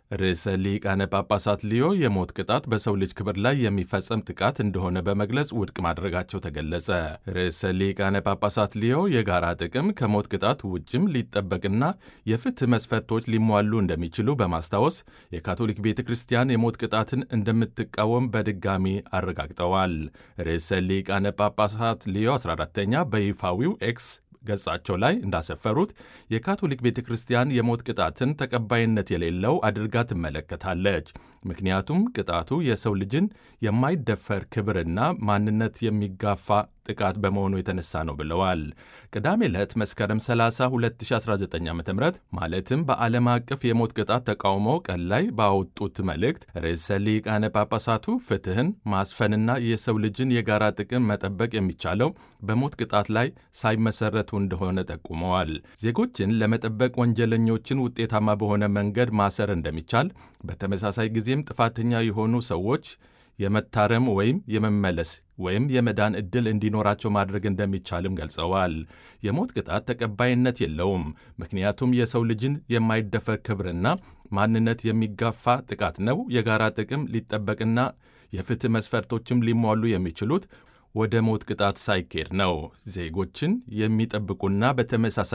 ርዕሰ ሊቃነ ጳጳሳት ሊዮ የሞት ቅጣት በሰው ልጅ ክብር ላይ የሚፈጸም ጥቃት እንደሆነ በመግለጽ ውድቅ ማድረጋቸው ተገለጸ። ርዕሰ ሊቃነ ጳጳሳት ሊዮ የጋራ ጥቅም ከሞት ቅጣት ውጭም ሊጠበቅና የፍትህ መስፈርቶች ሊሟሉ እንደሚችሉ በማስታወስ የካቶሊክ ቤተ ክርስቲያን የሞት ቅጣትን እንደምትቃወም በድጋሚ አረጋግጠዋል። ርዕሰ ሊቃነ ጳጳሳት ሊዮ 14ተኛ በይፋዊው ኤክስ ገጻቸው ላይ እንዳሰፈሩት የካቶሊክ ቤተ ክርስቲያን የሞት ቅጣትን ተቀባይነት የሌለው አድርጋ ትመለከታለች። ምክንያቱም ቅጣቱ የሰው ልጅን የማይደፈር ክብርና ማንነት የሚጋፋ ጥቃት በመሆኑ የተነሳ ነው ብለዋል። ቅዳሜ ዕለት መስከረም 30 2019 ዓ ም ማለትም በዓለም አቀፍ የሞት ቅጣት ተቃውሞ ቀን ላይ ባወጡት መልእክት ርዕሰ ሊቃነ ጳጳሳቱ ፍትህን ማስፈንና የሰው ልጅን የጋራ ጥቅም መጠበቅ የሚቻለው በሞት ቅጣት ላይ ሳይመሰረቱ እንደሆነ ጠቁመዋል። ዜጎችን ለመጠበቅ ወንጀለኞችን ውጤታማ በሆነ መንገድ ማሰር እንደሚቻል፣ በተመሳሳይ ጊዜም ጥፋተኛ የሆኑ ሰዎች የመታረም ወይም የመመለስ ወይም የመዳን ዕድል እንዲኖራቸው ማድረግ እንደሚቻልም ገልጸዋል። የሞት ቅጣት ተቀባይነት የለውም፣ ምክንያቱም የሰው ልጅን የማይደፈር ክብርና ማንነት የሚጋፋ ጥቃት ነው። የጋራ ጥቅም ሊጠበቅና የፍትህ መስፈርቶችም ሊሟሉ የሚችሉት ወደ ሞት ቅጣት ሳይኬድ ነው። ዜጎችን የሚጠብቁና በተመሳሳይ